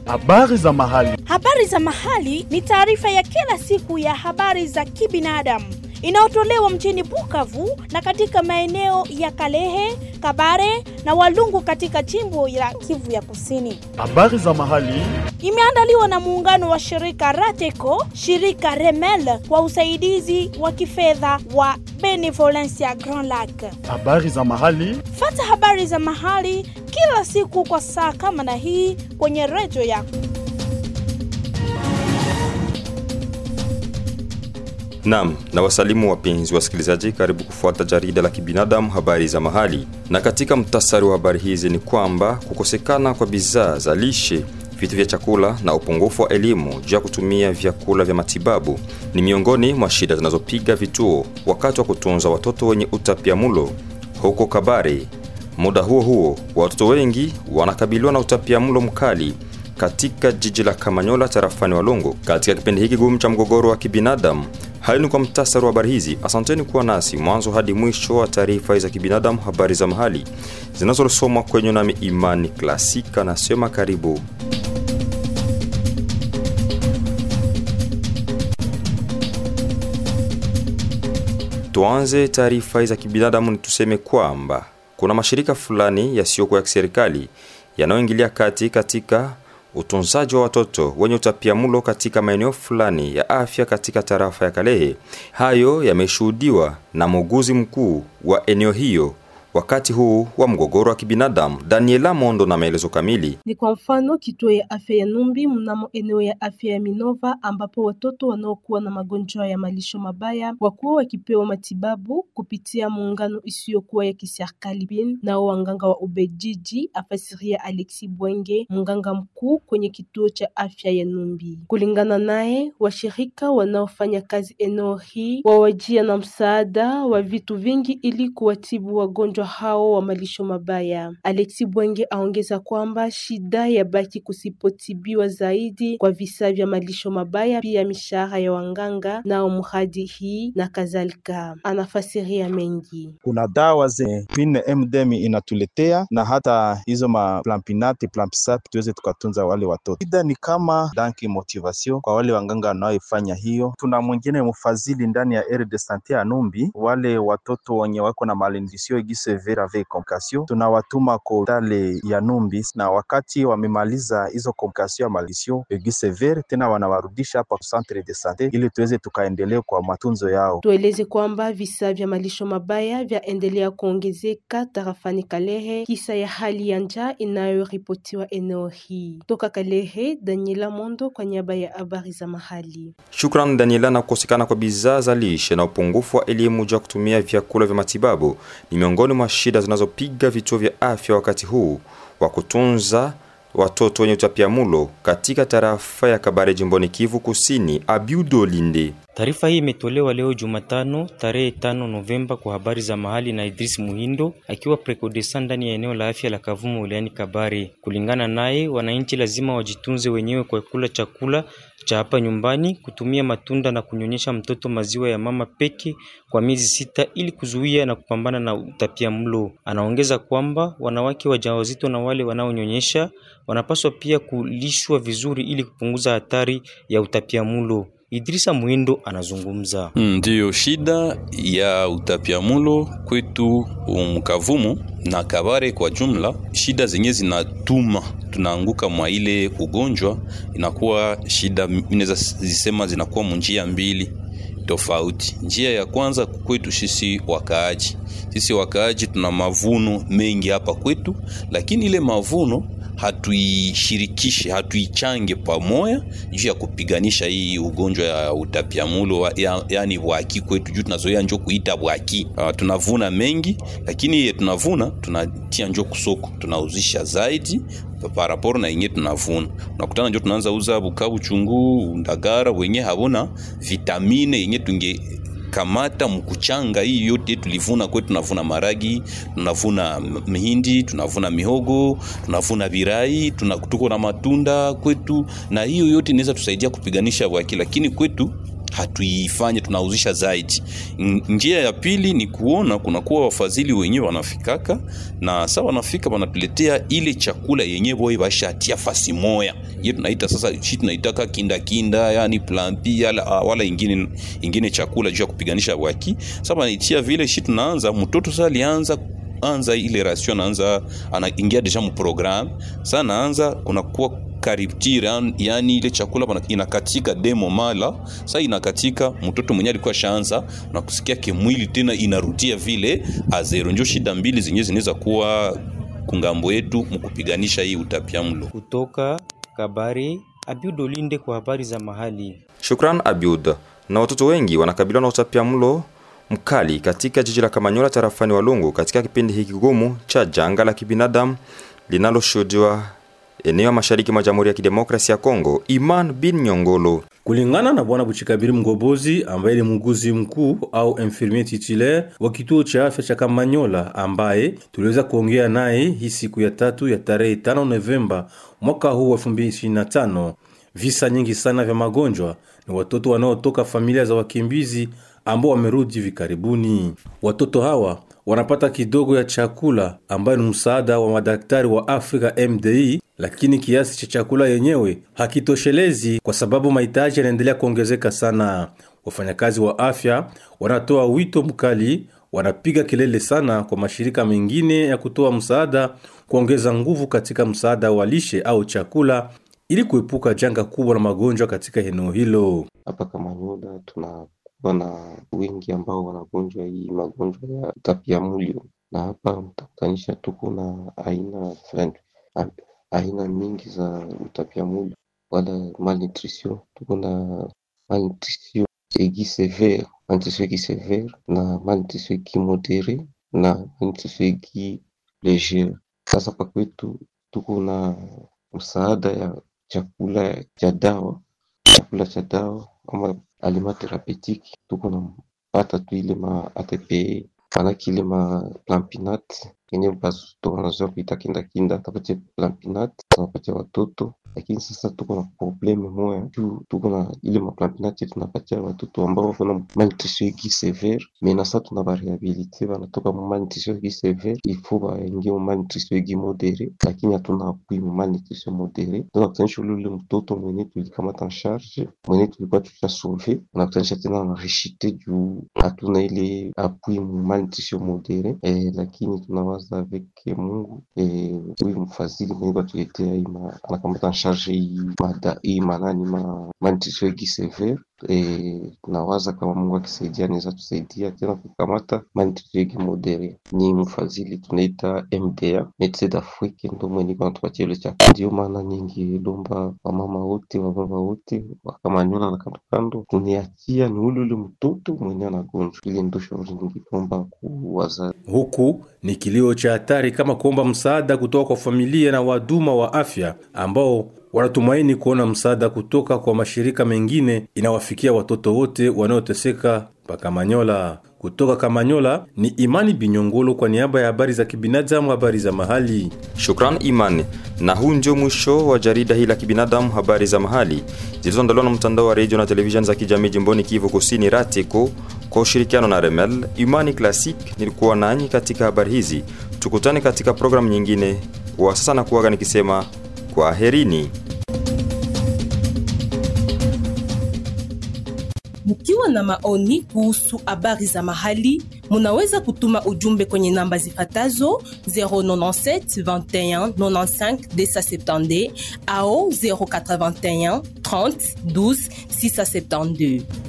Habari za mahali. Habari za mahali ni taarifa ya kila siku ya habari za kibinadamu inayotolewa mjini Bukavu na katika maeneo ya Kalehe, Kabare na Walungu katika jimbo la Kivu ya Kusini. Habari za mahali. Imeandaliwa na muungano wa shirika Rateco, shirika Remel kwa usaidizi wa kifedha wa Benevolencia Grand Lac. Habari za mahali. Fata habari za mahali kila siku kwa saa kama na hii kwenye redio yako. Naam, na wasalimu wapenzi wasikilizaji, karibu kufuata jarida la kibinadamu habari za mahali. Na katika mtasari wa habari hizi ni kwamba kukosekana kwa bidhaa za lishe, vitu vya chakula na upungufu wa elimu juu ya kutumia vyakula vya matibabu ni miongoni mwa shida zinazopiga vituo wakati wa kutunza watoto wenye utapiamlo huko Kabare. Muda huo huo, watoto wengi wanakabiliwa na utapiamlo mkali katika jiji la Kamanyola tarafani Walongo katika kipindi hiki gumu cha mgogoro wa kibinadamu. Hayo ni kwa mtasari wa habari hizi. Asanteni kuwa nasi mwanzo hadi mwisho wa taarifa za kibinadamu, habari za mahali zinazosomwa kwenye nami Imani Klasika. Nasema karibu. Tuanze taarifa za kibinadamu ni tuseme kwamba kuna mashirika fulani yasiyokuwa ya kiserikali yanayoingilia kati katika utunzaji wa watoto wenye utapiamlo katika maeneo fulani ya afya katika tarafa ya Kalehe. Hayo yameshuhudiwa na muuguzi mkuu wa eneo hiyo wakati huu wa mgogoro wa kibinadamu. Daniela Mondo na maelezo kamili. Ni kwa mfano kituo ya afya ya Numbi mnamo eneo ya afya ya Minova ambapo watoto wanaokuwa na magonjwa ya malisho mabaya wakuwa wakipewa matibabu kupitia muungano isiyokuwa ya kiserikali bin nao wanganga wa Ubejiji, afasiria Alexi Bwenge, mganga mkuu kwenye kituo cha afya ya Numbi. Kulingana naye, washirika wanaofanya kazi eneo hii wawajia na msaada wa vitu vingi ili kuwatibu wagonjwa hao wa malisho mabaya. Alexi Bwenge aongeza kwamba shida ya baki kusipotibiwa zaidi kwa visa vya malisho mabaya, pia mishahara ya wanganga nao mradi hii na kadhalika. Anafasiria mengi. Kuna dawa zenye pin MDM inatuletea na hata hizo maplampinate plampisap tuweze tukatunza wale watoto. Shida ni kama danki motivation kwa wale wanganga wanaoifanya hiyo. Tuna mwingine mfadhili ndani ya aire de sante ya Numbi, wale watoto wenye wako na malnutrition igise severe avec complication tunawatuma ko hospitali ya Numbi, na wakati wamemaliza hizo complication ya malnutrition aigu severe, tena wanawarudisha hapa centre de sante ili tuweze tukaendelea kwa matunzo yao. Tueleze kwamba visa vya malisho mabaya vyaendelea kuongezeka tarafani Kalehe kisa ya hali ya njaa inayoripotiwa eneo hii. Toka Kalehe, Daniela Mondo kwa niaba ya habari za mahali. Shukran Daniela. Na kukosekana kwa bidhaa za lishe na upungufu wa elimu juu ya kutumia vyakula vya matibabu ni miongoni mwa shida zinazopiga vituo vya afya wakati huu wa kutunza watoto wenye utapiamlo katika tarafa ya Kabare jimboni Kivu Kusini. Abiudo Linde. Taarifa hii imetolewa leo Jumatano tarehe tano Novemba kwa habari za mahali na Idris Muhindo akiwa prekodesa ndani ya eneo la afya la Kavumu wilayani Kabare. Kulingana naye, wananchi lazima wajitunze wenyewe kwa kula chakula cha hapa nyumbani, kutumia matunda na kunyonyesha mtoto maziwa ya mama peke kwa miezi sita ili kuzuia na kupambana na utapiamlo. Anaongeza kwamba wanawake wajawazito na wale wanaonyonyesha wanapaswa pia kulishwa vizuri ili kupunguza hatari ya utapiamlo. Idrisa Muhindo anazungumza. Ndiyo, shida ya utapiamulo kwetu Mkavumu na Kabare kwa jumla, shida zenye zinatuma tunaanguka mwa ile ugonjwa, inakuwa shida, inaweza zisema zinakuwa munjia mbili tofauti. Njia ya kwanza kwetu sisi wakaaji, sisi wakaaji tuna mavuno mengi hapa kwetu, lakini ile mavuno hatuishirikishe hatuichange pamoja juu ya kupiganisha hii ugonjwa ya utapiamulo ya, yani bwaki kwetu, juu tunazoea njo kuita bwaki. Uh, tunavuna mengi lakini tunavuna tunatia njo kusoko tunauzisha zaidi paraporo na yenye tunavuna, unakutana njo tunaanza uza Bukavu, chungu, Ndagara wenye habona vitamine yenye tunge kamata mkuchanga hii yote tulivuna kwetu, tunavuna maragi, tunavuna mihindi, tunavuna mihogo, tunavuna birai, tuko na matunda kwetu, na hiyo yote inaweza tusaidia kupiganisha bwaki, lakini kwetu hatuifanye tunauzisha zaidi. N- Njia ya pili ni kuona kunakuwa wafadhili wenyewe wanafikaka na saa wanafika wanatuletea ile chakula yenyewe boye bashatia fasi moya ye tunaita sasa shi tunaitaka kinda kinda yani plampi yala, wala ingine, ingine chakula juu ya kupiganisha waki sasa wanaitia vile shi tunaanza mtoto sasa alianza anza ile ration anaanza anaingia deja mu programme sasa anaanza kunakuwa kariptire yani ile chakula pana- inakatika demo mala sasa inakatika mtoto mwenye alikuwa shaanza na kusikia kimwili tena inarudia vile azero njo shida mbili zenyewe zinaweza kuwa kungambo yetu mkupiganisha hii utapiamlo Kutoka Kabare, Abiud Olinde kwa habari za mahali. Shukran Abiud. Na watoto wengi wanakabiliwa na utapiamlo mkali katika jiji la Kamanyola tarafani Walungu katika kipindi hiki kigumu cha janga la kibinadamu linaloshuhudiwa eneo ya mashariki mwa Jamhuri ya Kidemokrasia ya Kongo. Iman bin Nyongolo Kulingana na bwana Buchikabiri Mgobozi ambaye ni muuguzi mkuu au infirmier titulaire wa kituo cha afya cha Kamanyola, ambaye tuliweza kuongea naye hii siku ya tatu ya tarehe 5 Novemba mwaka huu wa 2025, visa nyingi sana vya magonjwa ni watoto wanaotoka familia za wakimbizi ambao wamerudi hivi karibuni. Watoto hawa wanapata kidogo ya chakula ambayo ni msaada wa madaktari wa Afrika MDI, lakini kiasi cha chakula yenyewe hakitoshelezi kwa sababu mahitaji yanaendelea kuongezeka sana. Wafanyakazi wa afya wanatoa wito mkali, wanapiga kelele sana kwa mashirika mengine ya kutoa msaada kuongeza nguvu katika msaada wa lishe au chakula ili kuepuka janga kubwa la magonjwa katika eneo hilo. Hapa Kamanyola tunakuwa na wengi ambao wanagonjwa hii magonjwa ya utapiamlo, na hapa mtakutanisha tuko na aina fulani a- aina mingi za utapiamlo wala malnutrition. Tuko na malnutrition aiguë sévère, malnutrition aiguë sévère na malnutrition aiguë modérée na malnutrition aiguë légère. Sasa kwa kwetu tuko na msaada ya chakula cha dawa chakula cha dawa ama aliment thérapeutique tuko napata tu ile ma ATPE manake ile ma plampinat yenye bazuto wanazoea kuita kindakinda tapatia plampinat tunapatia watoto lakini sasa tuko na probleme moya juu tuko na ile maplampinat tunapatia watoto ambao wako na malnutrition aiguë sévère mais na sasa tuna barehabilite banatoka mu malnutrition aiguë sévère ifo baingie mu malnutrition aiguë modéré lakini hatuna appui mu malnutrition modéré tunakutanisha ule ule mtoto mwenye tulikamata en charge mwenye tulikuwa tusha sauve unakutanisha tena na reshite juu hatuna ile appui mu malnutrition modéré eh, lakini tunawaza avec Mungu eh, huyu mfadhili mwenye kwatuletea hii ma- anakamata en charge hii mada hii manani ma malnutrition aiguë sévère eh, tunawaza kama Mungu akisaidia anaweza tusaidia tena kukamata malnutrition aiguë modéré. Ni mfadhili tunaita MDA Medecins d'Afrique ndo mwenye iko anatupatia ile chakula. Ndio maana nyingi lomba wamama wote wababa wote wakamanyola na kando kando tuniachia ni ule ule mtoto mwenye anagonjwa. Ile ndo shauri ningeomba kuwaza Huku ni kilio cha hatari kama kuomba msaada kutoka kwa familia na wahuduma wa afya ambao wanatumaini kuona msaada kutoka kwa mashirika mengine inawafikia watoto wote wanaoteseka pa Kamanyola. Kutoka Kamanyola ni Imani Binyongolo kwa niaba ya habari za kibinadamu, habari za mahali. Shukran Iman. Na huu ndio mwisho wa jarida hili la kibinadamu, habari za mahali zilizoandaliwa na mtandao wa redio na televisheni za kijamii jimboni Kivu Kusini, RATECO kwa ushirikiano na Remel. Imani Classic nilikuwa nanyi katika habari hizi. Tukutane katika programu nyingine. Kwa sasa na kuaga nikisema kwa herini. Mkiwa na maoni kuhusu habari za mahali, munaweza kutuma ujumbe kwenye namba zifatazo 097 21 95 270 au 081 30 12 672.